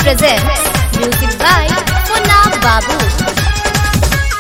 presents music by Munna Babu.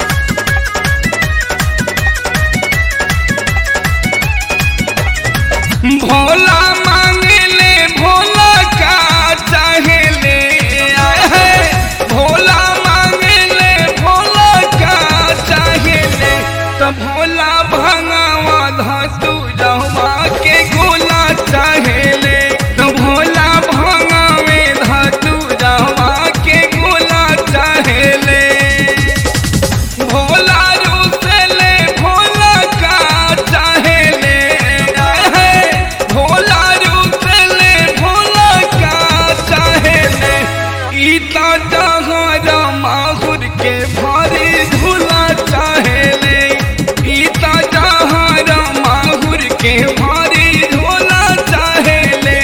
Bhola मांगले भोला का चाहेले आए है भोला मांगले भोला का चाहेले तो भोला भंगावा धातु जहवा के गोला चाहेले तो भोला भंगावे धातु जहवा के गोला चाहेले भोला रूसले भोला का चाहेले है भोला रूसले भोला का चाहेले ईता जहारा माहुर के भारी झूला चाहेले ईता जहारा माहुर के भारी झूला चाहेले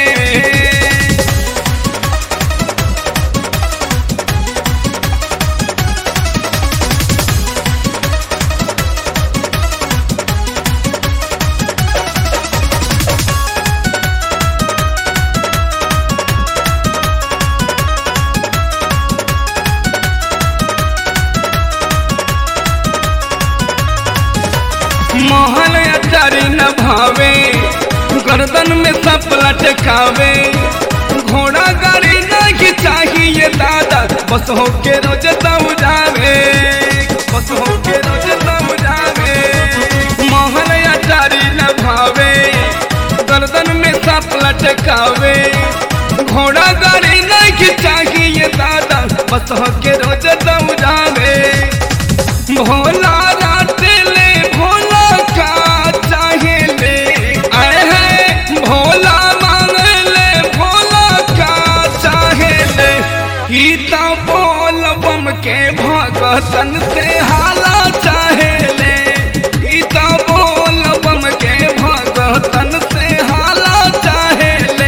मोहन अचारी न भावे गर्दन में सप लटकावे घोड़ा गाड़ी नहीं चाहिए दादा बस हो के रोज तब जावे बस हो के रोज तब जावे मोहन अचारी न भावे गर्दन में सप लटकावे घोड़ा गाड़ी नहीं चाहिए दादा बस हो के रोज तब जावे भोला रातेले भोला का चाहेले आए है भोला मांगले भोला का चाहेले गीता बोल बम के भगतन से हाला चाहेले गीता बोल बम के भगतन से हाला चाहेले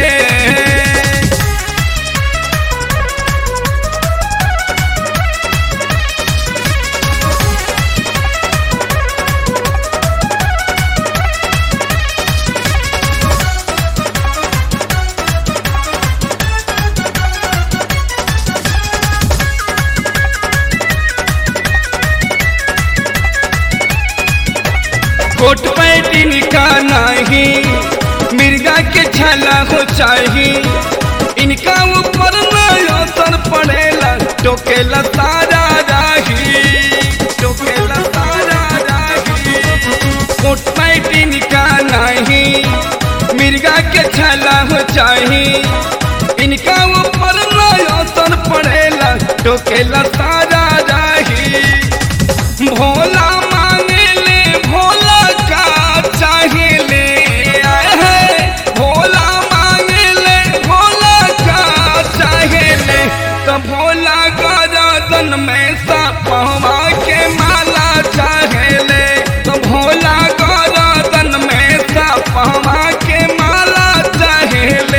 कोट पैटिन का नहीं मिर्गा के छाला हो चाही इनका ऊपर न असर पड़ेला टोकेला सारा राही टोकेला सारा राही कोट पैटिन का नहीं मिर्गा के छाला हो चाही इनका ऊपर न असर पड़ेला टोकेला सारा राही भोला मांगले भोला का चाहेले आए है भोला मांगले भोला का चाहेले तो भोला गरदन में सपवा के माला चाहेले तो भोला गरदन में सपवा के माला चाहेले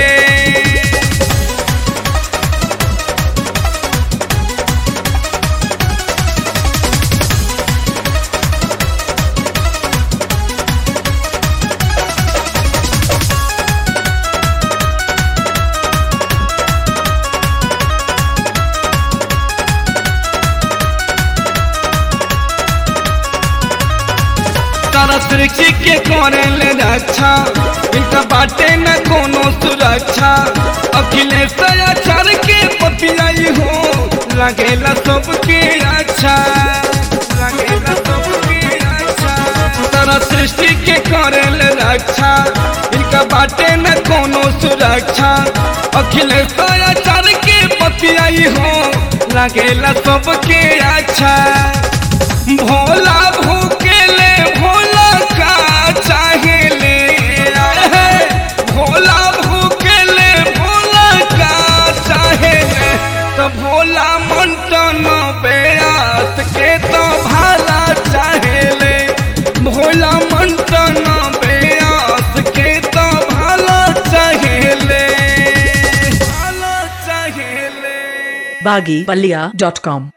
तारा सृष्टि के करेले रक्षा इनका बाटे न कोनो सुरक्षा अखिलेश आचार के पपियाई हो लगेला सबके अच्छा लगेला सबके अच्छा तारा सृष्टि के करेले रक्षा इनका बाटे न कोनो सुरक्षा अखिलेश आचार के पपियाई हो लगेला सबके अच्छा भोला भूकेले भोला का चाहेले आए है भोला भूकेले भोला का चाहेले तो भोला मंटन बेयास के तो भाला चाहेले भोला मंटन बेयास के तो भाला चाहेले भाला चाहेले baggypalia.com